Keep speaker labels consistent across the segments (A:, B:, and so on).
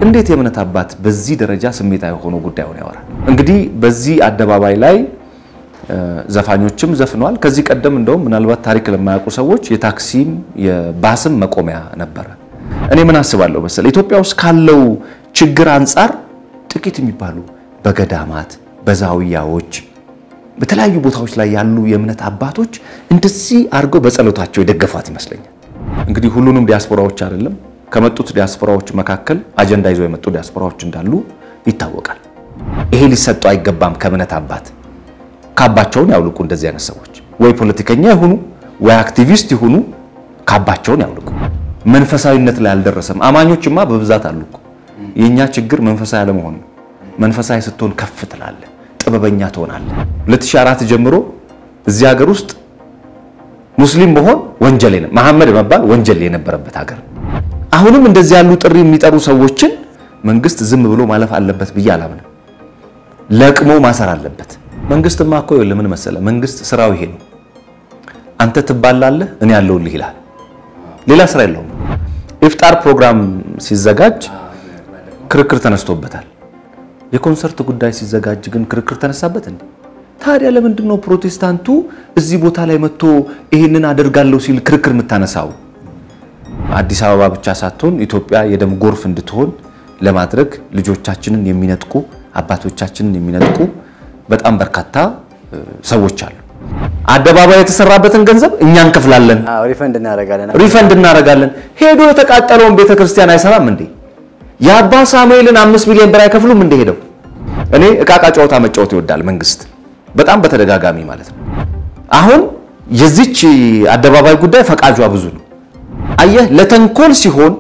A: እንዴት የእምነት አባት በዚህ ደረጃ ስሜታዊ ሆኖ ጉዳዩን ያወራል? እንግዲህ በዚህ አደባባይ ላይ ዘፋኞችም ዘፍነዋል። ከዚህ ቀደም እንደውም ምናልባት ታሪክ ለማያውቁ ሰዎች የታክሲም የባስም መቆሚያ ነበረ። እኔ ምን አስባለሁ መሰል ኢትዮጵያ ውስጥ ካለው ችግር አንጻር ጥቂት የሚባሉ በገዳማት በዛውያዎች በተለያዩ ቦታዎች ላይ ያሉ የእምነት አባቶች እንደዚህ አድርገው በጸሎታቸው የደገፏት ይመስለኛል። እንግዲህ ሁሉንም ዲያስፖራዎች አይደለም ከመጡት ዲያስፖራዎች መካከል አጀንዳ ይዘው የመጡ ዲያስፖራዎች እንዳሉ ይታወቃል። ይሄ ሊሰጡ አይገባም። ከእምነት አባት ካባቸውን ያውልቁ። እንደዚህ አይነት ሰዎች ወይ ፖለቲከኛ ይሁኑ ወይ አክቲቪስት ይሁኑ ካባቸውን ያውልቁ። መንፈሳዊነት ላይ አልደረሰም። አማኞችማ በብዛት አሉ እኮ። የእኛ ችግር መንፈሳዊ አለመሆን ነው። መንፈሳዊ ስትሆን ከፍ ትላለህ፣ ጥበበኛ ትሆናለህ። 2004 ጀምሮ እዚህ ሀገር ውስጥ ሙስሊም መሆን ወንጀል ነው፣ መሐመድ መባል ወንጀል የነበረበት ሀገር። አሁንም እንደዚህ ያሉ ጥሪ የሚጠሩ ሰዎችን መንግስት ዝም ብሎ ማለፍ አለበት ብዬ አላምንም። ለቅሞ ማሰር አለበት። መንግስትማ እኮ ለምን መሰለ፣ መንግስት ስራው ይሄ ነው። አንተ ትባላለህ፣ እኔ ያለሁልህ ይላል። ሌላ ስራ የለውም። ኢፍጣር ፕሮግራም ሲዘጋጅ ክርክር ተነስቶበታል። የኮንሰርት ጉዳይ ሲዘጋጅ ግን ክርክር ተነሳበት እንዴ? ታዲያ ለምንድን ነው ፕሮቴስታንቱ እዚህ ቦታ ላይ መጥቶ ይህንን አደርጋለሁ ሲል ክርክር የምታነሳው? አዲስ አበባ ብቻ ሳትሆን ኢትዮጵያ የደም ጎርፍ እንድትሆን ለማድረግ ልጆቻችንን የሚነጥቁ አባቶቻችንን የሚነጥቁ በጣም በርካታ ሰዎች አሉ። አደባባይ የተሰራበትን ገንዘብ እኛ እንከፍላለን፣
B: ሪፈንድ እናደርጋለን።
A: ሪፈንድ እናደርጋለን። ሄዶ የተቃጠለውን ቤተክርስቲያን አይሰራም እንዴ? የአባ ሳሙኤልን አምስት ሚሊዮን ብር አይከፍሉም እንደ ሄደው። እኔ እቃቃ ጨዋታ መጫወት ይወዳል መንግስት በጣም በተደጋጋሚ ማለት ነው። አሁን የዚች አደባባይ ጉዳይ ፈቃጇ ብዙ ነው። አየህ፣ ለተንኮል ሲሆን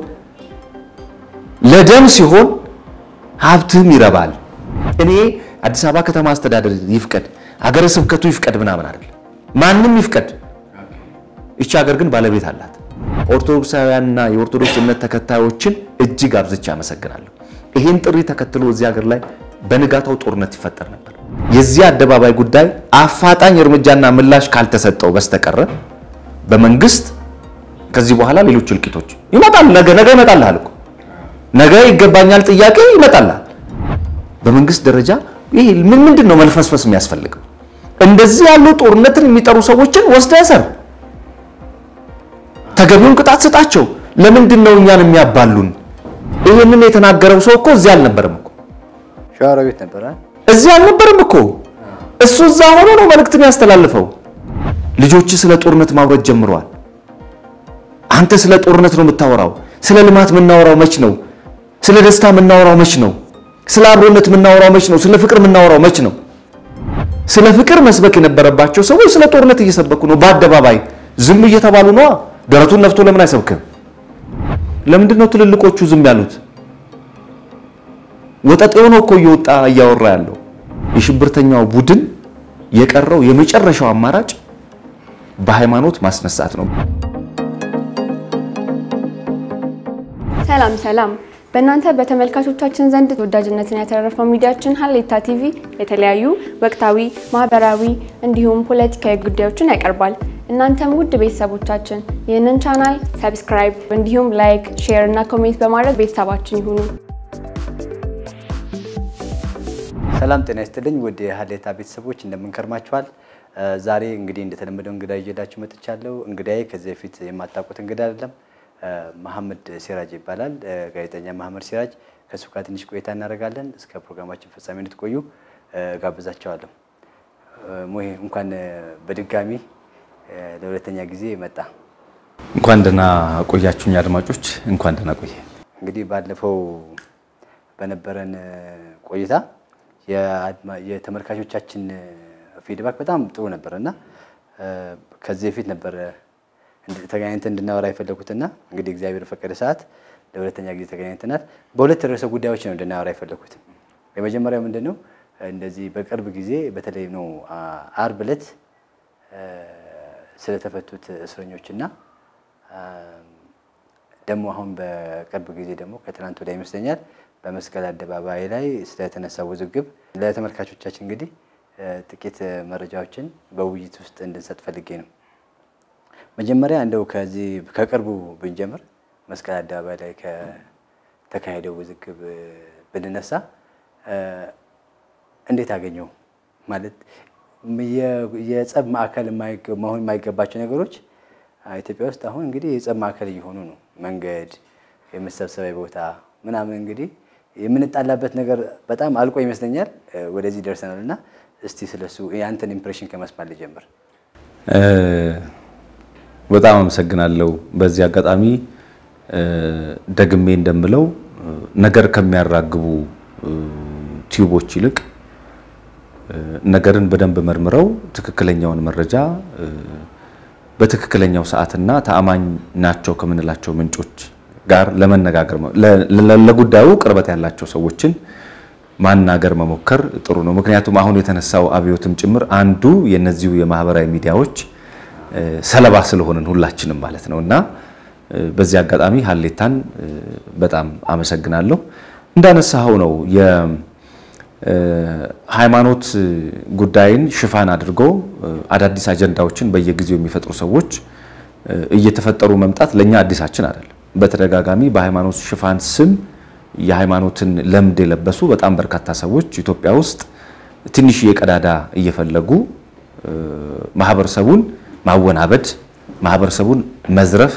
A: ለደም ሲሆን ሀብትም ይረባል። እኔ አዲስ አበባ ከተማ አስተዳደር ይፍቀድ፣ ሀገረ ስብከቱ ይፍቀድ ምናምን አይደለም፣ ማንም ይፍቀድ። ይቺ ሀገር ግን ባለቤት አላት። ኦርቶዶክሳውያንና የኦርቶዶክስ እምነት ተከታዮችን እጅግ አብዝቼ አመሰግናለሁ። ይህን ጥሪ ተከትሎ እዚህ ሀገር ላይ በንጋታው ጦርነት ይፈጠር ነበር። የዚህ አደባባይ ጉዳይ አፋጣኝ እርምጃና ምላሽ ካልተሰጠው በስተቀረ በመንግስት ከዚህ በኋላ ሌሎች እልቂቶች ይመጣል። ነገ ነገ ይመጣልሃል እኮ ነገ ይገባኛል ጥያቄ ይመጣልሃል። በመንግስት ደረጃ ይሄ ምን ምንድን ነው መልፈስፈስ የሚያስፈልገው? እንደዚህ ያሉ ጦርነትን የሚጠሩ ሰዎችን ወስደ ያሰር፣ ተገቢውን ቅጣት ስጣቸው። ለምንድን ነው እኛን የሚያባሉን? ይህንን የተናገረው ሰው እኮ እዚህ አልነበረም እኮ
B: ሸዋሮቢት ነበረ።
A: እዚህ አልነበረም እኮ እሱ እዛ ሆኖ ነው መልእክትን ያስተላልፈው። ልጆች ስለ ጦርነት ማውረድ ጀምረዋል። አንተ ስለ ጦርነት ነው የምታወራው። ስለ ልማት የምናወራው መች ነው? ስለ ደስታ የምናወራው መች ነው? ስለ አብሮነት የምናወራው መች ነው? ስለ ፍቅር የምናወራው መች ነው? ስለ ፍቅር መስበክ የነበረባቸው ሰዎች ስለ ጦርነት እየሰበኩ ነው በአደባባይ ዝም እየተባሉ ነዋ። ደረቱን ነፍቶ ለምን አይሰብክም? ለምንድን ነው ትልልቆቹ ዝም ያሉት? ወጠጤው ነው እኮ እየወጣ እያወራ ያለው። የሽብርተኛው ቡድን የቀረው የመጨረሻው አማራጭ በሃይማኖት ማስነሳት ነው።
C: ሰላም ሰላም። በእናንተ በተመልካቾቻችን ዘንድ ተወዳጅነትን ያተረፈው ሚዲያችን ሀሌታ ቲቪ የተለያዩ ወቅታዊ፣ ማህበራዊ እንዲሁም ፖለቲካዊ ጉዳዮችን ያቀርባል። እናንተም ውድ ቤተሰቦቻችን ይህንን ቻናል ሰብስክራይብ እንዲሁም ላይክ፣ ሼር እና ኮሜንት በማድረግ ቤተሰባችን ይሁኑ።
B: ሰላም ጤና ይስጥልኝ ውድ የሀሌታ ቤተሰቦች እንደምንከርማችኋል። ዛሬ እንግዲህ እንደተለመደው እንግዳ ይዤላችሁ መጥቻለሁ። እንግዳዬ ከዚህ በፊት የማታውቁት እንግዳ አይደለም። መሐመድ ሲራጅ ይባላል። ጋዜጠኛ መሐመድ ሲራጅ ከእሱ ጋር ትንሽ ቆይታ እናደርጋለን። እስከ ፕሮግራማችን ፍጻሜ እንድትቆዩ ጋብዛቸዋለሁ። ሙሄ እንኳን በድጋሚ ለሁለተኛ ጊዜ መጣ።
A: እንኳን ደህና ቆያችሁኝ አድማጮች፣ እንኳን ደህና ቆየ።
B: እንግዲህ ባለፈው በነበረን ቆይታ የተመልካቾቻችን ፊድባክ በጣም ጥሩ ነበር እና ከዚህ በፊት ነበረ ተገናኝተን እንድናወራ የፈለኩትና እንግዲህ እግዚአብሔር ፈቀደ ሰዓት ለሁለተኛ ጊዜ ተገናኝተናል። በሁለት ርዕሰ ጉዳዮች ነው እንድናወራ የፈለኩት። የመጀመሪያው ምንድን ነው እንደዚህ በቅርብ ጊዜ በተለይ ነው አርብ ዕለት ስለተፈቱት እስረኞችና ደግሞ አሁን በቅርብ ጊዜ ደግሞ ከትናንት ወዲያ ይመስለኛል በመስቀል አደባባይ ላይ ስለተነሳ ውዝግብ ለተመልካቾቻችን እንግዲህ ጥቂት መረጃዎችን በውይይት ውስጥ እንድንሰጥ ፈልጌ ነው። መጀመሪያ እንደው ከዚህ ከቅርቡ ብንጀምር መስቀል አደባባይ ላይ ተካሄደው ውዝግብ ብንነሳ እንዴት አገኘው? ማለት የጸብ ማዕከል መሆን የማይገባቸው ነገሮች ኢትዮጵያ ውስጥ አሁን እንግዲህ የጸብ ማዕከል እየሆኑ ነው። መንገድ፣ የመሰብሰቢያ ቦታ ምናምን እንግዲህ የምንጣላበት ነገር በጣም አልቆ ይመስለኛል ወደዚህ ደርሰናል። እና እስቲ ስለሱ የአንተን ኢምፕሬሽን ከመስማት ልጀምር።
A: በጣም አመሰግናለሁ። በዚህ አጋጣሚ ደግሜ እንደምለው ነገር ከሚያራግቡ ቲዩቦች ይልቅ ነገርን በደንብ መርምረው ትክክለኛውን መረጃ በትክክለኛው ሰዓትና ተአማኝ ናቸው ከምንላቸው ምንጮች ጋር ለመነጋገር ለጉዳዩ ቅርበት ያላቸው ሰዎችን ማናገር መሞከር ጥሩ ነው። ምክንያቱም አሁን የተነሳው አብዮትም ጭምር አንዱ የነዚሁ የማህበራዊ ሚዲያዎች ሰለባ ስለሆንን ሁላችንም ማለት ነው እና በዚህ አጋጣሚ ሀሌታን በጣም አመሰግናለሁ። እንዳነሳኸው ነው የሃይማኖት ጉዳይን ሽፋን አድርጎ አዳዲስ አጀንዳዎችን በየጊዜው የሚፈጥሩ ሰዎች እየተፈጠሩ መምጣት ለእኛ አዲሳችን አይደለም። በተደጋጋሚ በሃይማኖት ሽፋን ስም የሃይማኖትን ለምድ የለበሱ በጣም በርካታ ሰዎች ኢትዮጵያ ውስጥ ትንሽዬ ቀዳዳ እየፈለጉ ማህበረሰቡን ማወናበድ፣ ማህበረሰቡን መዝረፍ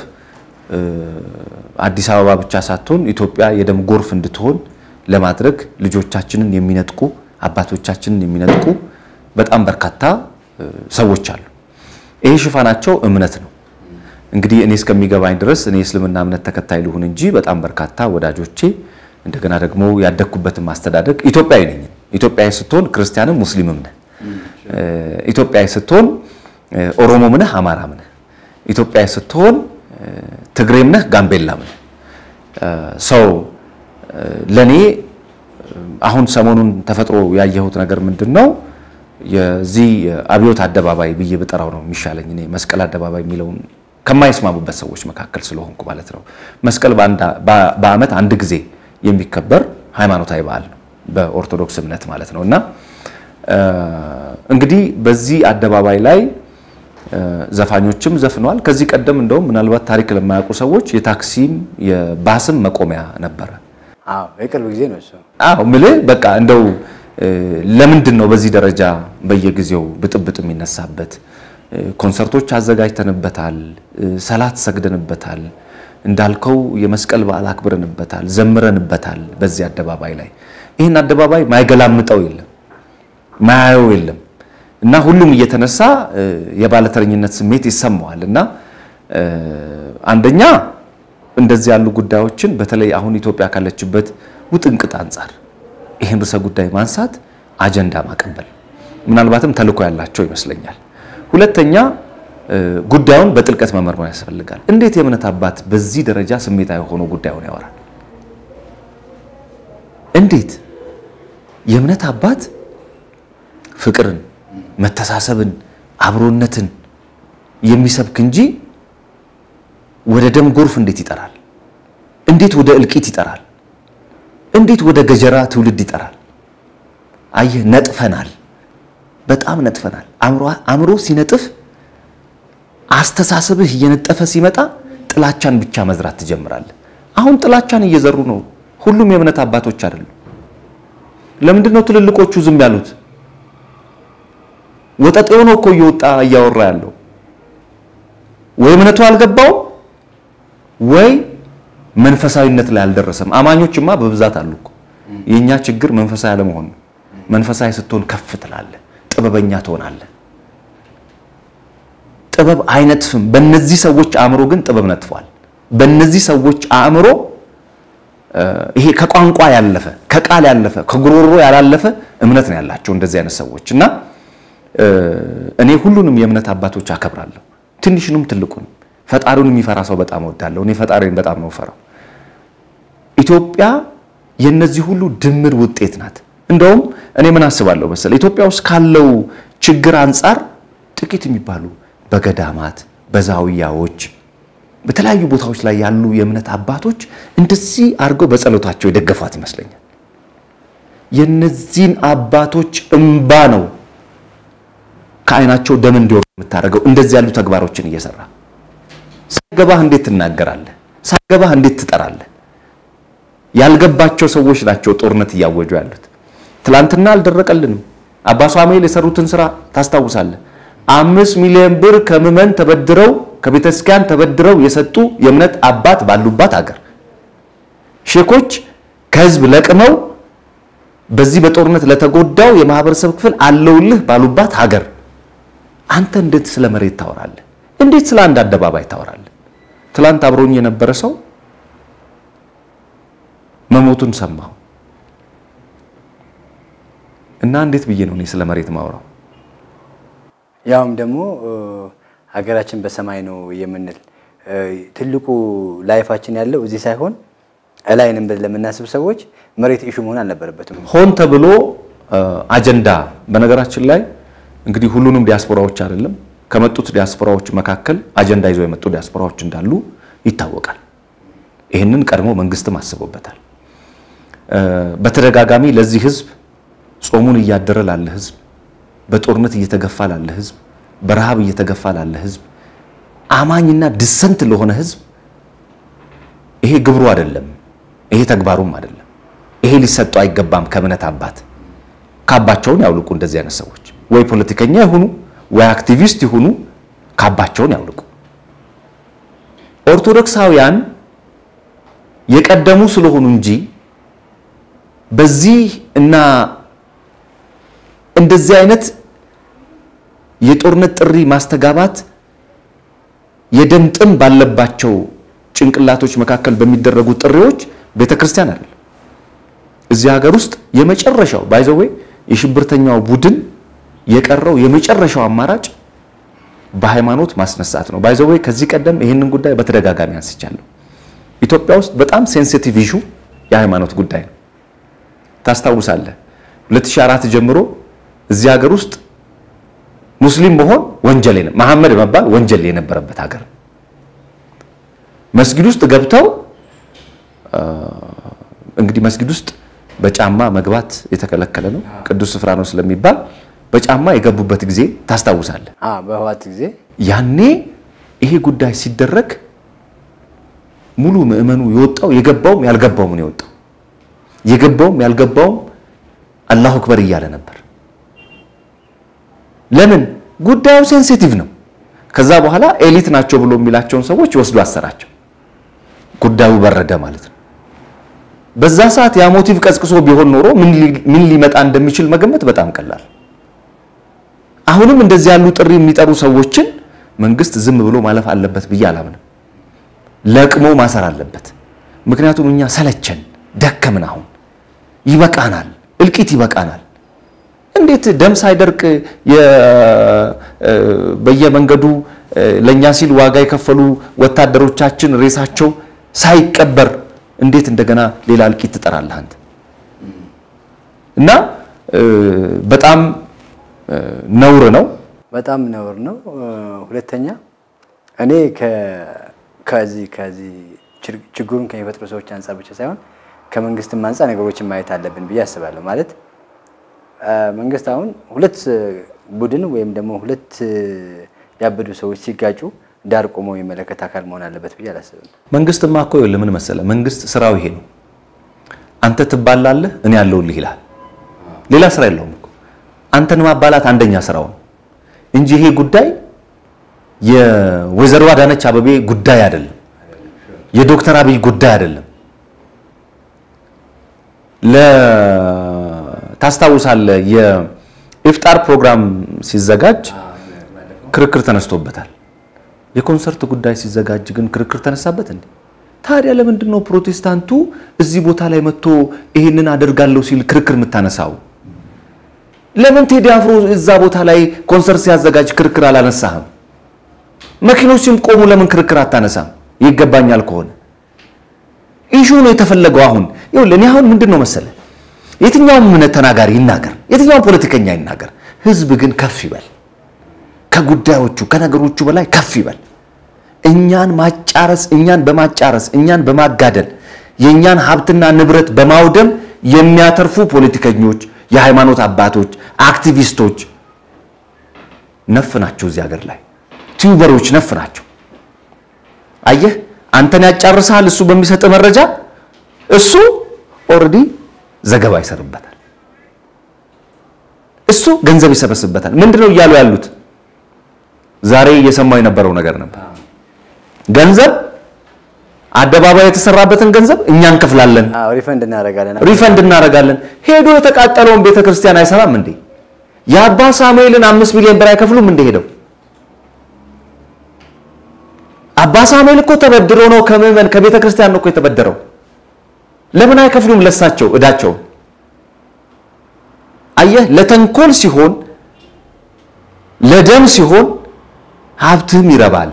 A: አዲስ አበባ ብቻ ሳትሆን ኢትዮጵያ የደም ጎርፍ እንድትሆን ለማድረግ ልጆቻችንን የሚነጥቁ አባቶቻችንን የሚነጥቁ በጣም በርካታ ሰዎች አሉ። ይሄ ሽፋናቸው እምነት ነው። እንግዲህ እኔ እስከሚገባኝ ድረስ እኔ እስልምና እምነት ተከታይ ልሁን እንጂ በጣም በርካታ ወዳጆቼ እንደገና ደግሞ ያደግኩበትን ማስተዳደግ ኢትዮጵያዊ ነኝ። ኢትዮጵያዊ ስትሆን ክርስቲያንም ሙስሊምም ነህ። ኢትዮጵያዊ ስትሆን ኦሮሞም ነህ፣ አማራም ነህ። ኢትዮጵያዊ ስትሆን ትግሬም ነህ፣ ጋምቤላም ነህ። ሰው ለኔ አሁን ሰሞኑን ተፈጥሮ ያየሁት ነገር ምንድን ነው? የዚህ አብዮት አደባባይ ብዬ ብጠራው ነው የሚሻለኝ። እኔ መስቀል አደባባይ የሚለውን ከማይስማሙበት ሰዎች መካከል ስለሆንኩ ማለት ነው። መስቀል በዓመት አንድ ጊዜ የሚከበር ሃይማኖታዊ በዓል ነው በኦርቶዶክስ እምነት ማለት ነው። እና እንግዲህ በዚህ አደባባይ ላይ ዘፋኞችም ዘፍነዋል። ከዚህ ቀደም እንደውም ምናልባት ታሪክ ለማያውቁ ሰዎች የታክሲም የባስም መቆሚያ ነበረ።
B: አዎ የቅርብ ጊዜ ነው እሱ።
A: አዎ ምልህ በቃ እንደው ለምንድን ነው በዚህ ደረጃ በየጊዜው ብጥብጥ የሚነሳበት? ኮንሰርቶች አዘጋጅተንበታል፣ ሰላት ሰግደንበታል፣ እንዳልከው የመስቀል በዓል አክብረንበታል፣ ዘምረንበታል። በዚህ አደባባይ ላይ ይህን አደባባይ ማይገላምጠው የለም ማያየው የለም እና ሁሉም እየተነሳ የባለተረኝነት ስሜት ይሰማዋል። እና አንደኛ እንደዚህ ያሉ ጉዳዮችን በተለይ አሁን ኢትዮጵያ ካለችበት ውጥንቅጥ አንጻር ይህን ርዕሰ ጉዳይ ማንሳት አጀንዳ ማቀበል ምናልባትም ተልዕኮ ያላቸው ይመስለኛል። ሁለተኛ ጉዳዩን በጥልቀት መመርመር ያስፈልጋል። እንዴት የእምነት አባት በዚህ ደረጃ ስሜታዊ ሆኖ ጉዳዩን ያወራል? እንዴት የእምነት አባት ፍቅርን፣ መተሳሰብን፣ አብሮነትን የሚሰብክ እንጂ ወደ ደም ጎርፍ እንዴት ይጠራል? እንዴት ወደ እልቂት ይጠራል? እንዴት ወደ ገጀራ ትውልድ ይጠራል? አየህ፣ ነጥፈናል። በጣም ነጥፈናል። አእምሮ ሲነጥፍ አስተሳሰብህ እየነጠፈ ሲመጣ ጥላቻን ብቻ መዝራት ትጀምራለህ። አሁን ጥላቻን እየዘሩ ነው። ሁሉም የእምነት አባቶች አይደሉም። ለምንድን ነው ትልልቆቹ ዝም ያሉት? ወጠጤው ነው እኮ እየወጣ እያወራ ያለው። ወይ እምነቱ አልገባውም ወይ መንፈሳዊነት ላይ አልደረሰም። አማኞችማ በብዛት አሉ እኮ። የእኛ ችግር መንፈሳዊ አለመሆን ነው። መንፈሳዊ ስትሆን ከፍ ትላለህ፣ ጥበበኛ ትሆናለህ። ጥበብ አይነጥፍም። በእነዚህ ሰዎች አእምሮ ግን ጥበብ ነጥፏል። በእነዚህ ሰዎች አእምሮ ይሄ ከቋንቋ ያለፈ ከቃል ያለፈ ከጉሮሮ ያላለፈ እምነት ነው ያላቸው እንደዚህ አይነት ሰዎች እና እኔ ሁሉንም የእምነት አባቶች አከብራለሁ፣ ትንሽንም ትልቁንም። ፈጣሪውን የሚፈራ ሰው በጣም እወዳለሁ። እኔ ፈጣሪን በጣም ነው ፈራው። ኢትዮጵያ የነዚህ ሁሉ ድምር ውጤት ናት። እንደውም እኔ ምን አስባለሁ መሰለህ ኢትዮጵያ ውስጥ ካለው ችግር አንጻር ጥቂት የሚባሉ በገዳማት በዛውያዎች በተለያዩ ቦታዎች ላይ ያሉ የእምነት አባቶች እንደዚህ አድርገው በጸሎታቸው የደገፏት ይመስለኛል። የነዚህን አባቶች እምባ ነው ከዓይናቸው ደም እንዲወርድ የምታደርገው እንደዚህ ያሉ ተግባሮችን እየሰራ ሳይገባህ እንዴት ትናገራለህ? ሳይገባህ እንዴት ትጠራለህ? ያልገባቸው ሰዎች ናቸው ጦርነት እያወጁ ያሉት። ትላንትና አልደረቀልንም። አባ ሳሙኤል የሰሩትን ስራ ታስታውሳለህ። አምስት ሚሊዮን ብር ከምዕመን ተበድረው ከቤተክርስቲያን ተበድረው የሰጡ የእምነት አባት ባሉባት ሀገር ሼኮች ከህዝብ ለቅመው በዚህ በጦርነት ለተጎዳው የማህበረሰብ ክፍል አለውልህ ባሉባት ሀገር አንተ እንዴት ስለ መሬት ታወራለህ? እንዴት ስለ አንድ አደባባይ ታወራለህ? ትላንት አብሮኝ የነበረ ሰው መሞቱን ሰማሁ እና እንዴት ብዬ ነው እኔ ስለ መሬት ማውራው?
B: ያውም ደግሞ ሀገራችን በሰማይ ነው የምንል ትልቁ ላይፋችን ያለው እዚህ ሳይሆን እላይንም ለምናስብ ሰዎች መሬት ኢሹ መሆን አልነበረበትም።
A: ሆን ተብሎ አጀንዳ በነገራችን ላይ እንግዲህ ሁሉንም ዲያስፖራዎች አይደለም ከመጡት ዲያስፖራዎች መካከል አጀንዳ ይዘው የመጡ ዲያስፖራዎች እንዳሉ ይታወቃል። ይህንን ቀድሞ መንግስትም አስቦበታል። በተደጋጋሚ ለዚህ ህዝብ ጾሙን እያደረ ላለ ህዝብ፣ በጦርነት እየተገፋ ላለ ህዝብ፣ በረሃብ እየተገፋ ላለ ህዝብ፣ አማኝና ድሰንት ለሆነ ህዝብ ይሄ ግብሩ አይደለም፣ ይሄ ተግባሩም አይደለም። ይሄ ሊሰጠው አይገባም። ከእምነት አባት ካባቸውን ያውልቁ። እንደዚህ አይነት ሰዎች ወይ ፖለቲከኛ ይሁኑ ወይ አክቲቪስት ይሁኑ ካባቸውን ያውልቁ። ኦርቶዶክሳውያን የቀደሙ ስለሆኑ እንጂ በዚህ እና እንደዚህ አይነት የጦርነት ጥሪ ማስተጋባት የደም ጥም ባለባቸው ጭንቅላቶች መካከል በሚደረጉ ጥሪዎች ቤተክርስቲያን አይደለም። እዚህ ሀገር ውስጥ የመጨረሻው ባይዘዌ የሽብርተኛው ቡድን የቀረው የመጨረሻው አማራጭ በሃይማኖት ማስነሳት ነው። ባይዘዌ ከዚህ ቀደም ይህንን ጉዳይ በተደጋጋሚ አንስቻለሁ። ኢትዮጵያ ውስጥ በጣም ሴንሲቲቭ ኢሹ የሃይማኖት ጉዳይ ነው። ታስታውሳለህ 2004 ጀምሮ እዚህ ሀገር ውስጥ ሙስሊም መሆን ወንጀል ነው፣ መሐመድ መባል ወንጀል የነበረበት ሀገር ነው። መስጊድ ውስጥ ገብተው እንግዲህ መስጊድ ውስጥ በጫማ መግባት የተከለከለ ነው፣ ቅዱስ ስፍራ ነው ስለሚባል በጫማ የገቡበት ጊዜ ታስታውሳለህ።
B: በህዋት ጊዜ
A: ያኔ ይሄ ጉዳይ ሲደረግ ሙሉ ምዕመኑ የወጣው የገባውም ያልገባውም ነው የወጣው። የገባውም ያልገባውም አላሁ አክበር እያለ ነበር። ለምን? ጉዳዩ ሴንሲቲቭ ነው። ከዛ በኋላ ኤሊት ናቸው ብሎ የሚላቸውን ሰዎች ወስዶ አሰራቸው። ጉዳዩ በረደ ማለት ነው። በዛ ሰዓት ያ ሞቲቭ ቀዝቅሶ ቢሆን ኖሮ ምን ሊመጣ እንደሚችል መገመት በጣም ቀላል። አሁንም እንደዚህ ያሉ ጥሪ የሚጠሩ ሰዎችን መንግስት ዝም ብሎ ማለፍ አለበት ብዬ አላምንም። ለቅሞ ማሰር አለበት። ምክንያቱም እኛ ሰለቸን፣ ደከምን። አሁን ይበቃናል፣ እልቂት ይበቃናል። እንዴት ደም ሳይደርቅ በየመንገዱ ለኛ ሲል ዋጋ የከፈሉ ወታደሮቻችን ሬሳቸው ሳይቀበር እንዴት እንደገና ሌላ እልቂት ትጠራለህ አንተ? እና በጣም ነውር ነው።
B: በጣም ነውር ነው። ሁለተኛ እኔ ከዚህ ከዚህ ችግሩን ከሚፈጥሩ ሰዎች አንጻር ብቻ ሳይሆን ከመንግስትም አንጻር ነገሮችን ማየት አለብን ብዬ አስባለሁ። ማለት መንግስት አሁን ሁለት ቡድን ወይም ደግሞ ሁለት ያበዱ ሰዎች ሲጋጩ ዳር ቆሞ የሚመለከት አካል መሆን አለበት ብዬ አላስብም።
A: መንግስትማ እኮ ይኸውልህ ምን መሰለህ፣ መንግስት ስራው ይሄ ነው። አንተ ትባላለህ፣ እኔ ያለሁልህ ይልሃል። ሌላ ስራ የለውም እኮ አንተን ማባላት አንደኛ ስራው ነው እንጂ ይሄ ጉዳይ የወይዘሮ አዳነች አበቤ ጉዳይ አይደለም፣ የዶክተር አብይ ጉዳይ አይደለም። ታስታውሳለህ፣ የኢፍጣር ፕሮግራም ሲዘጋጅ ክርክር ተነስቶበታል። የኮንሰርት ጉዳይ ሲዘጋጅ ግን ክርክር ተነሳበት እንዴ? ታዲያ ለምንድን ነው ፕሮቴስታንቱ እዚህ ቦታ ላይ መጥቶ ይህንን አደርጋለሁ ሲል ክርክር የምታነሳው? ለምን ቴዲ አፍሮ እዛ ቦታ ላይ ኮንሰርት ሲያዘጋጅ ክርክር አላነሳህም? መኪኖች ሲቆሙ ለምን ክርክር አታነሳም? ይገባኛል ከሆነ ኢሹ ነው የተፈለገው። አሁን ይኸውልህ እኔ አሁን ምንድን ነው መሰለህ የትኛውም እምነት ተናጋሪ ይናገር፣ የትኛውም ፖለቲከኛ ይናገር፣ ህዝብ ግን ከፍ ይበል ከጉዳዮቹ ከነገሮቹ በላይ ከፍ ይበል። እኛን ማጫረስ እኛን በማጫረስ እኛን በማጋደል የእኛን ሀብትና ንብረት በማውደም የሚያተርፉ ፖለቲከኞች፣ የሃይማኖት አባቶች፣ አክቲቪስቶች ነፍ ናቸው። እዚህ ሀገር ላይ ቲዩበሮች ነፍ ናቸው። አየህ አንተን ያጫርሳል እሱ በሚሰጥ መረጃ እሱ ኦልሬዲ ዘገባ ይሰርበታል። እሱ ገንዘብ ይሰበስበታል። ምንድነው እያሉ ያሉት? ዛሬ እየሰማው የነበረው ነገር ነበር። ገንዘብ አደባባይ የተሰራበትን ገንዘብ እኛ እንከፍላለን፣
B: አዎ ሪፈንድ እናደርጋለን።
A: ሪፈንድ እናደርጋለን። ሄዶ የተቃጠለውን ቤተክርስቲያን አይሰራም እንዴ? የአባ ሳሙኤልን አምስት ሚሊዮን ብር አይከፍሉም እንደ ሄደው አባ ሳሙኤል እኮ ተበድሮ ነው ከምዕመን ከቤተ ክርስቲያን ነው እኮ የተበደረው። ለምን አይከፍሉም ለሳቸው እዳቸው? አየህ፣ ለተንኮል ሲሆን ለደም ሲሆን ሀብትህም ይረባል።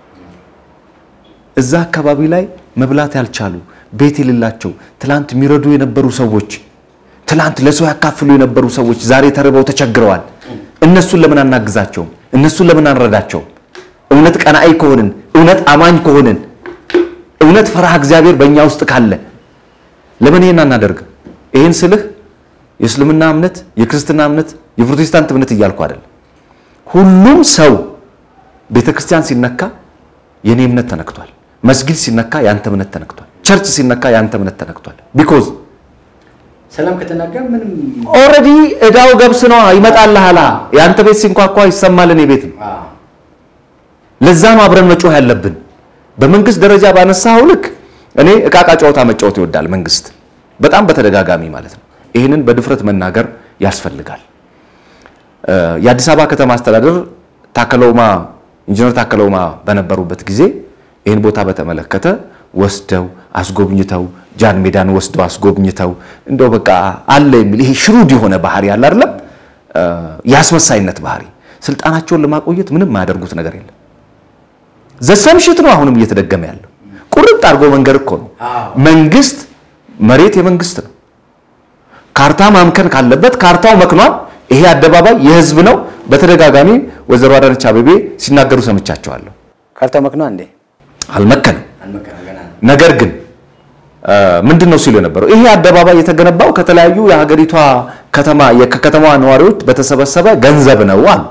A: እዛ አካባቢ ላይ መብላት ያልቻሉ ቤት የሌላቸው ትላንት የሚረዱ የነበሩ ሰዎች ትላንት ለሰው ያካፍሉ የነበሩ ሰዎች ዛሬ ተርበው ተቸግረዋል። እነሱን ለምን አናግዛቸውም? እነሱን ለምን አንረዳቸውም? እውነት ቀናኢ ከሆንን እውነት አማኝ ከሆንን እውነት ፈርሃ እግዚአብሔር በእኛ ውስጥ ካለ ለምን ይሄን አናደርግም? ይሄን ስልህ የእስልምና እምነት፣ የክርስትና እምነት፣ የፕሮቴስታንት እምነት እያልኩ አይደለም። ሁሉም ሰው ቤተ ክርስቲያን ሲነካ የኔ እምነት ተነክቷል። መስጊድ ሲነካ ያንተ እምነት ተነክቷል። ቸርች ሲነካ ያንተ እምነት ተነክቷል። ቢኮዝ
B: ሰላም ከተናጋ ምንም
A: ኦልሬዲ እዳው ገብስ ነው ይመጣልሃል። የአንተ ቤት ሲንኳኳ ይሰማል፣ እኔ ቤት ነው። ለዛ ነው አብረን መጮህ ያለብን። በመንግስት ደረጃ ባነሳው ልክ እኔ እቃቃ ጨዋታ መጫወት ይወዳል መንግስት፣ በጣም በተደጋጋሚ ማለት ነው። ይህንን በድፍረት መናገር ያስፈልጋል። የአዲስ አበባ ከተማ አስተዳደር ታከለውማ ኢንጂነር ታከለውማ በነበሩበት ጊዜ ይህን ቦታ በተመለከተ ወስደው አስጎብኝተው ጃን ሜዳን ወስደው አስጎብኝተው እንደው በቃ አለ የሚል ይሄ ሽሩድ የሆነ ባህሪ ያለ አይደለም፣ የአስመሳይነት ባህሪ ስልጣናቸውን ለማቆየት ምንም የማያደርጉት ነገር የለም። ዘሰምሽት ነው አሁንም እየተደገመ ያለው ቁርጥ አድርጎ መንገድ እኮ ነው። መንግስት መሬት የመንግስት ነው። ካርታ ማምከን ካለበት ካርታው መክኗል። ይሄ አደባባይ የህዝብ ነው። በተደጋጋሚ ወይዘሮ አዳነች አቤቤ ሲናገሩ ሰምቻቸዋለሁ።
B: ካርታው መክኗ እንዴ
A: አልመከንም።
B: አልመከነም ገና ነው።
A: ነገር ግን ምንድን ነው ሲሉ የነበረው ይሄ አደባባይ የተገነባው ከተለያዩ የሀገሪቷ ከተማ ከከተማዋ ነዋሪዎች በተሰበሰበ ገንዘብ ነው አሉ።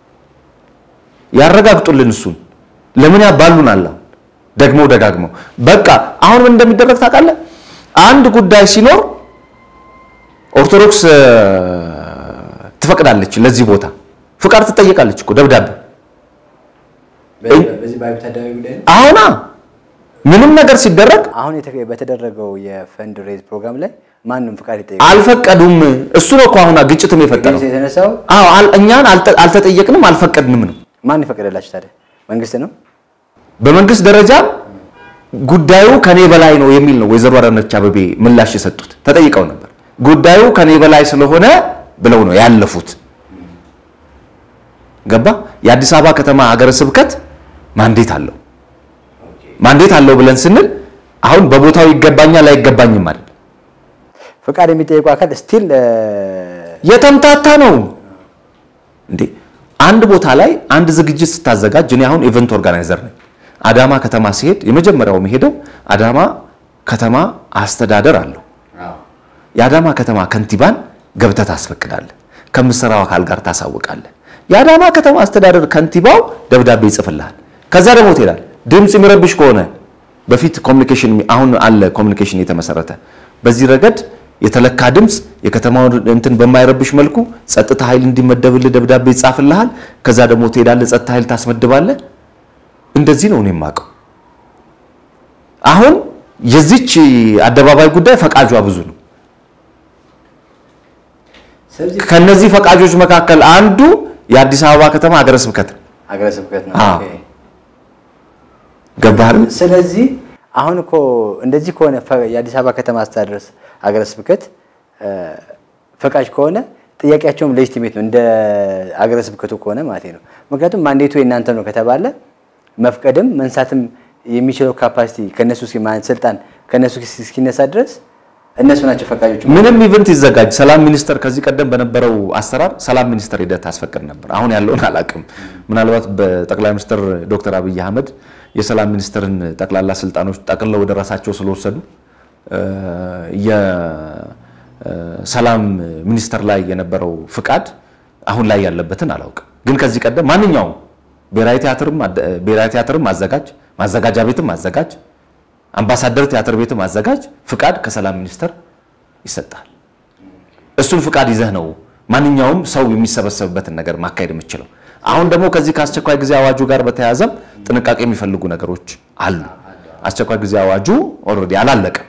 A: ያረጋግጡልን። እሱን ለምን ያባሉናል? አሁን ደግሞ ደጋግመው በቃ አሁን ምን እንደሚደረግ ታውቃለህ? አንድ ጉዳይ ሲኖር ኦርቶዶክስ ትፈቅዳለች፣ ለዚህ ቦታ ፍቃድ ትጠየቃለች እኮ ደብዳቤ
B: በዚህ በአብዮት አደባባይ ጉዳይ ነው።
A: አሁና ምንም ነገር ሲደረግ
B: አሁን የተ- በተደረገው የፈንድ ሬዝ ፕሮግራም ላይ ማንም ፍቃድ ይጠይቃል።
A: አልፈቀዱም። እሱ ነው እኮ አሁን ግጭትም የፈጠረው።
B: የተነሳው
A: አዎ አል- እኛን አልተ- አልተጠየቅንም አልፈቀድንም ነው።
B: ማን ይፈቀደላችሁ ታዲያ? መንግስት ነው።
A: በመንግስት ደረጃ ጉዳዩ ከኔ በላይ ነው የሚል ነው ወይዘሮ አዳነች አቤቤ ምላሽ የሰጡት። ተጠይቀው ነበር። ጉዳዩ ከኔ በላይ ስለሆነ ብለው ነው ያለፉት። ገባ? የአዲስ አበባ ከተማ ሀገረ ስብከት ማንዴት አለው። ማንዴት አለው ብለን ስንል አሁን በቦታው ይገባኛል አይገባኝም ማለት
B: ፍቃድ የሚጠይቁ አካል ስቲል
A: የተምታታ ነው እንዴ? አንድ ቦታ ላይ አንድ ዝግጅት ስታዘጋጅ እኔ አሁን ኢቨንት ኦርጋናይዘር ነኝ። አዳማ ከተማ ሲሄድ የመጀመሪያው የሚሄደው አዳማ ከተማ አስተዳደር አለው። የአዳማ ከተማ ከንቲባን ገብተህ ታስፈቅዳለህ። ከምትሰራው አካል ጋር ታሳውቃለህ። የአዳማ ከተማ አስተዳደር ከንቲባው ደብዳቤ ይጽፍልሃል። ከዛ ደግሞ ትሄዳለህ። ድምፅ የሚረብሽ ከሆነ በፊት ኮሚኒኬሽን አሁን አለ ኮሚኒኬሽን የተመሰረተ በዚህ ረገድ የተለካ ድምፅ የከተማውን እንትን በማይረብሽ መልኩ ጸጥታ ኃይል እንዲመደብልህ ደብዳቤ ይጻፍልሃል። ከዛ ደግሞ ትሄዳለህ፣ ጸጥታ ኃይል ታስመድባለህ። እንደዚህ ነው እኔ የማውቀው። አሁን የዚች አደባባይ ጉዳይ ፈቃጇ ብዙ ነው።
B: ስለዚህ
A: ከነዚህ ፈቃጆች መካከል አንዱ የአዲስ አበባ ከተማ ሀገረ ስብከት ነው።
B: ሀገረ ስብከት ነው።
A: አዎ።
B: ኦኬ።
A: ገባህ አይደል?
B: ስለዚህ አሁን እኮ እንደዚህ ከሆነ ፈ- የአዲስ አበባ ከተማ አስተዳደር ሀገረ ስብከት እ፣ ፈቃጅ ከሆነ ጥያቄያቸውም ሌጂቲሜት ነው እንደ ሀገረ ስብከቱ ከሆነ ማለት ነው። ምክንያቱም ማንዴቱ የእናንተ ነው ከተባለ መፍቀድም መንሳትም የሚችለው ካፓሲቲ ከነሱ እስኪ- ማለት ስልጣን ከነሱ እስኪ- እስኪነሳ ድረስ እነሱ ናቸው ፈቃጆቹ።
A: ምንም ኢቨንት ይዘጋጅ ሰላም ሚኒስቴር ከዚህ ቀደም በነበረው አሰራር ሰላም ሚኒስቴር ሂደት ታስፈቅድ ነበር። አሁን ያለውን አላውቅም። ምናልባት በጠቅላይ ሚኒስትር ዶክተር አብይ አህመድ የሰላም ሚኒስቴርን ጠቅላላ ስልጣኖች ጠቅልለው ወደ ራሳቸው ስለወሰዱ እ፣ የሰላም ሚኒስቴር ላይ የነበረው ፍቃድ አሁን ላይ ያለበትን አላውቅም። ግን ከዚህ ቀደም ማንኛውም ብሔራዊ ቲያትርም አደ- ብሔራዊ ቲያትርም አዘጋጅ፣ ማዘጋጃ ቤትም አዘጋጅ፣ አምባሳደር ቲያትር ቤትም አዘጋጅ ፍቃድ ከሰላም ሚኒስቴር ይሰጣል። እሱን ፍቃድ ይዘህ ነው ማንኛውም ሰው የሚሰበሰብበትን ነገር ማካሄድ የምችለው። አሁን ደግሞ ከዚህ ከአስቸኳይ ጊዜ አዋጁ ጋር በተያያዘም ጥንቃቄ የሚፈልጉ ነገሮች አሉ። አስቸኳይ ጊዜ አዋጁ ኦልሬዲ አላለቀም።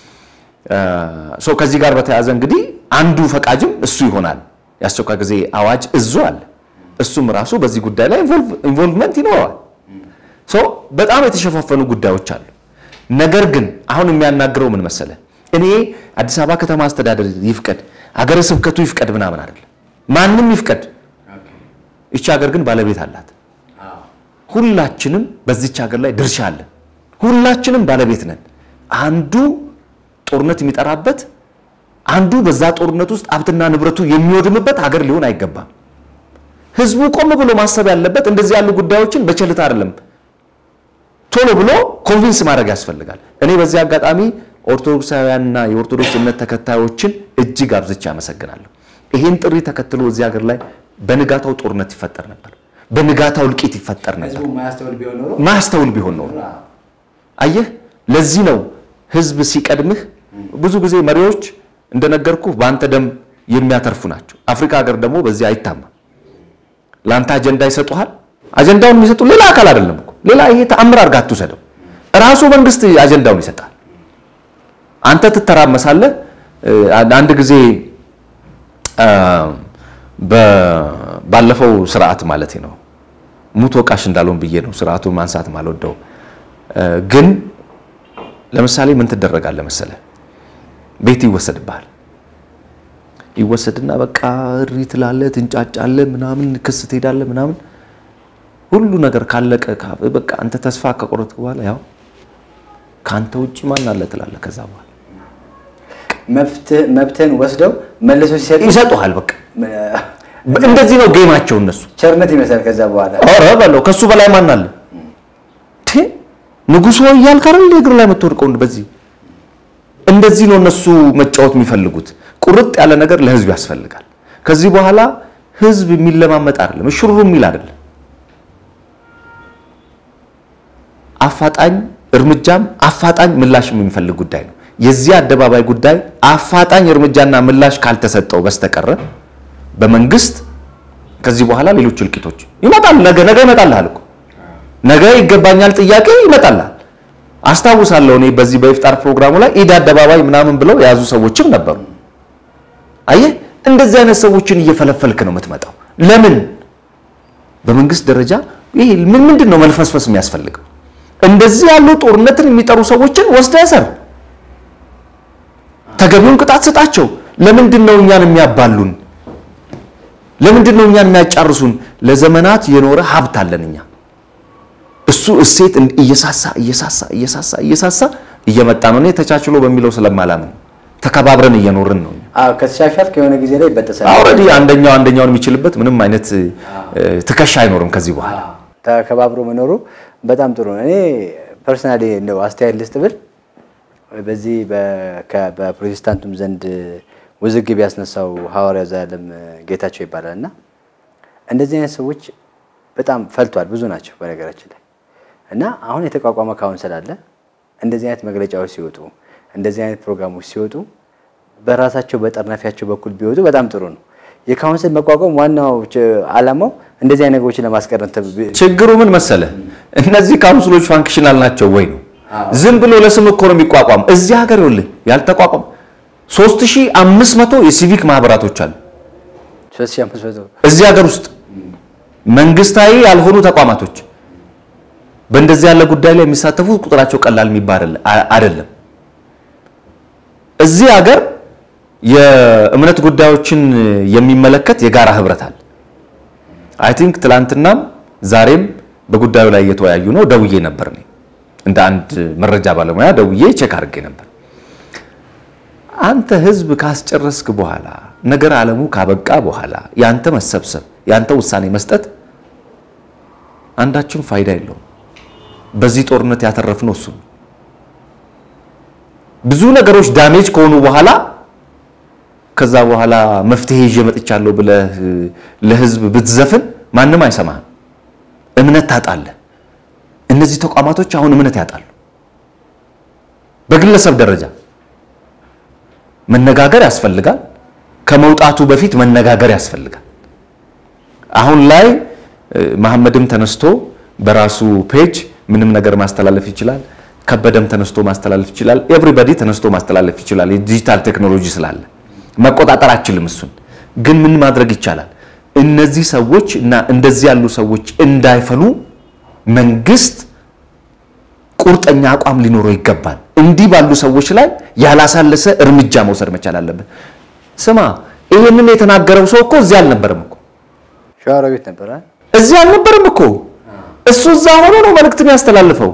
A: ሶ ከዚህ ጋር በተያያዘ እንግዲህ አንዱ ፈቃጅም እሱ ይሆናል። የአስቸኳይ ጊዜ አዋጅ እዙ አለ። እሱም ራሱ በዚህ ጉዳይ ላይ ኢንቮልቭመንት ይኖረዋል። ሶ በጣም የተሸፋፈኑ ጉዳዮች አሉ። ነገር ግን አሁን የሚያናግረው ምን መሰለ፣ እኔ አዲስ አበባ ከተማ አስተዳደር ይፍቀድ፣ ሀገረ ስብከቱ ይፍቀድ ምናምን አይደለም። ማንም ይፍቀድ፣ ይቺ ሀገር ግን ባለቤት አላት። ሁላችንም በዚች ሀገር ላይ ድርሻ አለን። ሁላችንም ባለቤት ነን። አንዱ ጦርነት የሚጠራበት አንዱ በዛ ጦርነት ውስጥ ሀብትና ንብረቱ የሚወድምበት ሀገር ሊሆን አይገባም። ህዝቡ ቆም ብሎ ማሰብ ያለበት እንደዚህ ያሉ ጉዳዮችን በቸልታ አይደለም፣ ቶሎ ብሎ ኮንቪንስ ማድረግ ያስፈልጋል። እኔ በዚህ አጋጣሚ ኦርቶዶክሳውያንና የኦርቶዶክስ እምነት ተከታዮችን እጅግ አብዝቼ አመሰግናለሁ። ይህን ጥሪ ተከትሎ እዚህ ሀገር ላይ በንጋታው ጦርነት ይፈጠር ነበር፣ በንጋታው እልቂት ይፈጠር ነበር። ማያስተውል ቢሆን ኖሮ አየህ፣ ለዚህ ነው ህዝብ ሲቀድምህ ብዙ ጊዜ መሪዎች እንደነገርኩህ በአንተ ደም የሚያተርፉ ናቸው። አፍሪካ ሀገር ደግሞ በዚህ አይታማም። ለአንተ አጀንዳ ይሰጡሃል። አጀንዳውን የሚሰጡ ሌላ አካል አይደለም እኮ ሌላ ይሄ ተአምር አድርጋ አትውሰደው። ራሱ መንግስት አጀንዳውን ይሰጣል። አንተ ትተራመሳለህ። አንድ ጊዜ ባለፈው ስርዓት ማለት ነው ሙት ወቃሽ እንዳልሆን ብዬ ነው ስርዓቱን ማንሳት ማልወደው ግን ለምሳሌ ምን ትደረጋለህ መሰለህ? ቤት ይወሰድብሃል። ይወሰድና በቃ እሪ ትላለህ፣ ትንጫጫለህ፣ ምናምን ክስ ትሄዳለህ፣ ምናምን ሁሉ ነገር ካለቀ በቃ አንተ ተስፋ ከቆረጥክ በኋላ ያው ከአንተ ውጭ ማን አለ ትላለህ። ከዛ በኋላ
B: መብትህን ወስደው መልሶ ሲሰጡ
A: ይሰጡሃል። በቃ እንደዚህ ነው ጌማቸው እነሱ።
B: ቸርነት ይመስላል። ከዛ በኋላ
A: ኧረ በለው ከሱ በላይ ማን አለ? ንጉሶ እያልክ አይደል እግር ላይ የምትወድቀው? በዚህ እንደዚህ ነው እነሱ መጫወት የሚፈልጉት። ቁርጥ ያለ ነገር ለህዝብ ያስፈልጋል። ከዚህ በኋላ ህዝብ የሚለማመጥ አይደለም፣ እሽሩ የሚል አይደለም። አፋጣኝ እርምጃም አፋጣኝ ምላሽም የሚፈልግ ጉዳይ ነው። የዚህ አደባባይ ጉዳይ አፋጣኝ እርምጃና ምላሽ ካልተሰጠው በስተቀረ በመንግስት ከዚህ በኋላ ሌሎች እልቂቶች ይመጣል። ነገ ነገ ይመጣልሃል እኮ ነገ ይገባኛል ጥያቄ ይመጣላል። አስታውሳለሁ እኔ በዚህ በኢፍጣር ፕሮግራሙ ላይ ኢድ አደባባይ ምናምን ብለው የያዙ ሰዎችም ነበሩ። አየህ እንደዚህ አይነት ሰዎችን እየፈለፈልክ ነው የምትመጣው። ለምን በመንግስት ደረጃ ይሄ ምን ምንድን ነው መልፈስፈስ የሚያስፈልገው? እንደዚህ ያሉ ጦርነትን የሚጠሩ ሰዎችን ወስደህ እሰር፣ ተገቢውን ቅጣት ስጣቸው። ለምንድን ነው እኛን የሚያባሉን? ለምንድን ነው እኛን የሚያጫርሱን? ለዘመናት የኖረ ሀብት አለን እኛ እሱ እሴት እየሳሳ እየሳሳ እየሳሳ እየሳሳ እየመጣ ነው። እኔ ተቻችሎ በሚለው ስለማላምን ተከባብረን እየኖርን ነው።
B: አዎ ከተሻሻልክ የሆነ ጊዜ ላይ ይበጠሳል።
A: ኦልሬዲ አንደኛው አንደኛውን የሚችልበት ምንም አይነት ትከሻ አይኖርም ከዚህ በኋላ።
B: ተከባብሮ መኖሩ በጣም ጥሩ ነው። እኔ ፐርሰናሊ እንደው አስተያየት ልስጥ ብል በዚህ በፕሮቴስታንቱም ዘንድ ውዝግብ ያስነሳው ሐዋርያው ዘላለም ጌታቸው ይባላል እና እንደዚህ አይነት ሰዎች በጣም ፈልቷል። ብዙ ናቸው በነገራችን ላይ እና አሁን የተቋቋመ ካውንስል አለ። እንደዚህ አይነት መግለጫዎች ሲወጡ፣ እንደዚህ አይነት ፕሮግራሞች ሲወጡ በራሳቸው በጠርናፊያቸው በኩል ቢወጡ በጣም ጥሩ ነው። የካውንስል መቋቋም ዋናው ዓላማው እንደዚህ አይነት ነገሮችን ለማስቀረት
A: ችግሩ ምን መሰለ፣ እነዚህ ካውንስሎች ፋንክሽናል ናቸው ወይ ነው? ዝም ብሎ ለስም እኮ ነው የሚቋቋም። እዚህ ሀገር ይኸውልህ ያልተቋቋም 3500 የሲቪክ ማህበራቶች አሉ እዚህ ሀገር ውስጥ መንግስታዊ ያልሆኑ ተቋማቶች በእንደዚህ ያለ ጉዳይ ላይ የሚሳተፉ ቁጥራቸው ቀላል የሚባል አይደለም። እዚህ ሀገር የእምነት ጉዳዮችን የሚመለከት የጋራ ህብረት አለ። አይ ቲንክ ትላንትናም ዛሬም በጉዳዩ ላይ እየተወያዩ ነው። ደውዬ ነበር እኔ እንደ አንድ መረጃ ባለሙያ ደውዬ ቼክ አድርጌ ነበር። አንተ ህዝብ ካስጨረስክ በኋላ ነገር አለሙ ካበቃ በኋላ ያንተ መሰብሰብ ያንተ ውሳኔ መስጠት አንዳችም ፋይዳ የለውም። በዚህ ጦርነት ያተረፍነው እሱ ብዙ ነገሮች ዳሜጅ ከሆኑ በኋላ ከዛ በኋላ መፍትሄ ይዤ መጥቻለሁ ብለህ ለህዝብ ብትዘፍን ማንም አይሰማህም። እምነት ታጣለህ። እነዚህ ተቋማቶች አሁን እምነት ያጣሉ። በግለሰብ ደረጃ መነጋገር ያስፈልጋል። ከመውጣቱ በፊት መነጋገር ያስፈልጋል። አሁን ላይ መሐመድም ተነስቶ በራሱ ፔጅ ምንም ነገር ማስተላለፍ ይችላል። ከበደም ተነስቶ ማስተላለፍ ይችላል። ኤቭሪባዲ ተነስቶ ማስተላለፍ ይችላል። የዲጂታል ቴክኖሎጂ ስላለ መቆጣጠር አችልም። እሱን ግን ምን ማድረግ ይቻላል? እነዚህ ሰዎች እና እንደዚህ ያሉ ሰዎች እንዳይፈሉ መንግስት ቁርጠኛ አቋም ሊኖረው ይገባል። እንዲህ ባሉ ሰዎች ላይ ያላሳለሰ እርምጃ መውሰድ መቻል አለበት። ስማ፣ ይህንን የተናገረው ሰው እኮ እዚህ አልነበረም እኮ
B: ሸዋሮቢት ነበረ።
A: እዚህ አልነበረም እኮ እሱ እዛ ሆኖ ነው መልእክትን ያስተላልፈው።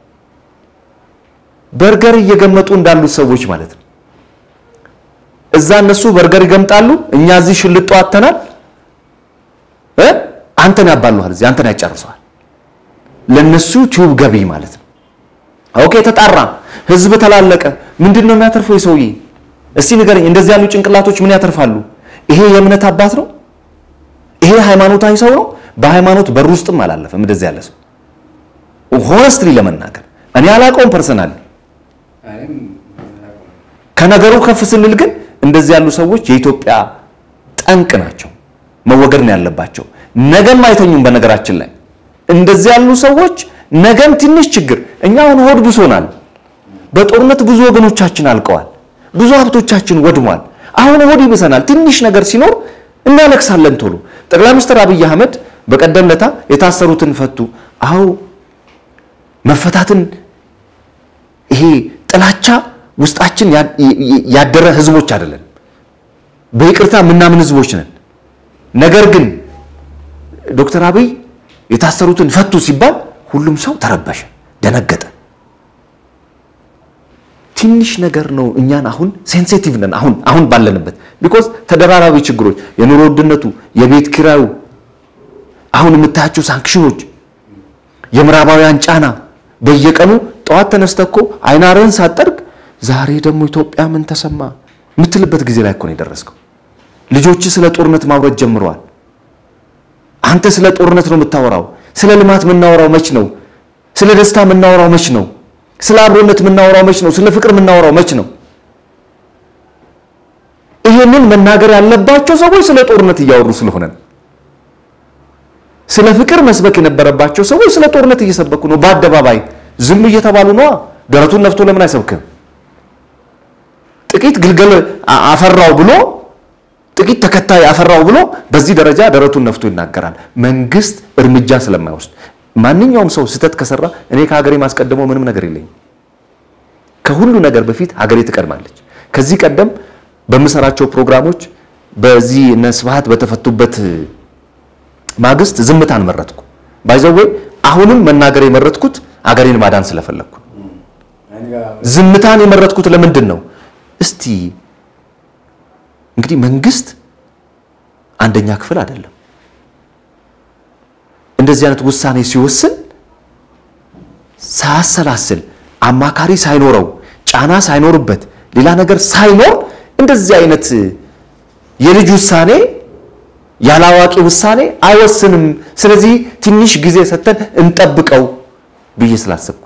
A: በርገር እየገመጡ እንዳሉት ሰዎች ማለት ነው። እዛ እነሱ በርገር ይገምጣሉ፣ እኛ እዚህ ሽልጦ አተናል። እ አንተን ያባሉሃል፣ እዚህ አንተን ያጨርሰዋል። ለነሱ ቲዩብ ገቢ ማለት ነው። ኦኬ፣ ተጣራ፣ ህዝብ ተላለቀ። ምንድን ነው የሚያተርፈው ሰውዬ? እስቲ ንገረኝ። እንደዚህ ያሉ ጭንቅላቶች ምን ያተርፋሉ? ይሄ የእምነት አባት ነው? ይሄ ሃይማኖታዊ ሰው ነው? በሃይማኖት በር ውስጥም አላለፈም። እንደዚህ ያለ ሰው ሆነስትሊ ለመናገር እኔ አላውቀውም ፐርሰናል። ከነገሩ ከፍ ስንል ግን እንደዚህ ያሉ ሰዎች የኢትዮጵያ ጠንቅ ናቸው፣ መወገድ ነው ያለባቸው። ነገም አይተኙም። በነገራችን ላይ እንደዚህ ያሉ ሰዎች ነገም ትንሽ ችግር እኛ አሁን ሆድ ብሶናል። በጦርነት ብዙ ወገኖቻችን አልቀዋል፣ ብዙ ሀብቶቻችን ወድሟል። አሁን ሆድ ይብሰናል። ትንሽ ነገር ሲኖር እናለቅሳለን ቶሎ። ጠቅላይ ሚኒስትር አብይ አህመድ በቀደም ለታ የታሰሩትን ፈቱ። አዎ መፈታትን ይሄ ጥላቻ ውስጣችን ያደረ ህዝቦች አይደለን፣ በይቅርታ የምናምን ህዝቦች ነን። ነገር ግን ዶክተር አብይ የታሰሩትን ፈቱ ሲባል ሁሉም ሰው ተረበሸ፣ ደነገጠ። ትንሽ ነገር ነው እኛን አሁን ሴንሲቲቭ ነን አሁን አሁን ባለንበት ቢኮዝ ተደራራቢ ችግሮች የኑሮ ውድነቱ፣ የቤት ኪራዩ፣ አሁን የምታያቸው ሳንክሽኖች፣ የምዕራባውያን ጫና በየቀኑ ጠዋት ተነስተህ እኮ አይናርህን ሳጠርግ ዛሬ ደግሞ ኢትዮጵያ ምን ተሰማ የምትልበት ጊዜ ላይ እኮ ነው የደረስከው። ልጆች ስለ ጦርነት ማውረድ ጀምረዋል። አንተ ስለ ጦርነት ነው የምታወራው። ስለ ልማት የምናወራው መች ነው? ስለ ደስታ የምናወራው መች ነው? ስለ አብሮነት የምናወራው መች ነው? ስለ ፍቅር የምናወራው መች ነው? ይሄንን መናገር ያለባቸው ሰዎች ስለ ጦርነት እያወሩ ስለሆነ ነው። ስለ ፍቅር መስበክ የነበረባቸው ሰዎች ስለ ጦርነት እየሰበኩ ነው። በአደባባይ ዝም እየተባሉ ነዋ። ደረቱን ነፍቶ ለምን አይሰብክም? ጥቂት ግልገል አፈራው ብሎ ጥቂት ተከታይ አፈራው ብሎ በዚህ ደረጃ ደረቱን ነፍቶ ይናገራል። መንግስት እርምጃ ስለማይወስድ ማንኛውም ሰው ስህተት ከሰራ እኔ ከሀገሬ ማስቀደመው ምንም ነገር የለኝም። ከሁሉ ነገር በፊት ሀገሬ ትቀድማለች። ከዚህ ቀደም በምሰራቸው ፕሮግራሞች በዚህ እነ ስብሐት በተፈቱበት ማግስት ዝምታን መረጥኩ። ባይዘዌ አሁንም መናገር የመረጥኩት ሀገሬን ማዳን ስለፈለግኩ ዝምታን የመረጥኩት ለምንድን ነው? እስቲ እንግዲህ መንግስት አንደኛ ክፍል አይደለም። እንደዚህ አይነት ውሳኔ ሲወስን ሳያሰላስል አማካሪ ሳይኖረው ጫና ሳይኖርበት ሌላ ነገር ሳይኖር እንደዚህ አይነት የልጅ ውሳኔ ያላዋቂ ውሳኔ አይወስንም። ስለዚህ ትንሽ ጊዜ ሰጥተን እንጠብቀው ብዬ ስላሰብኩ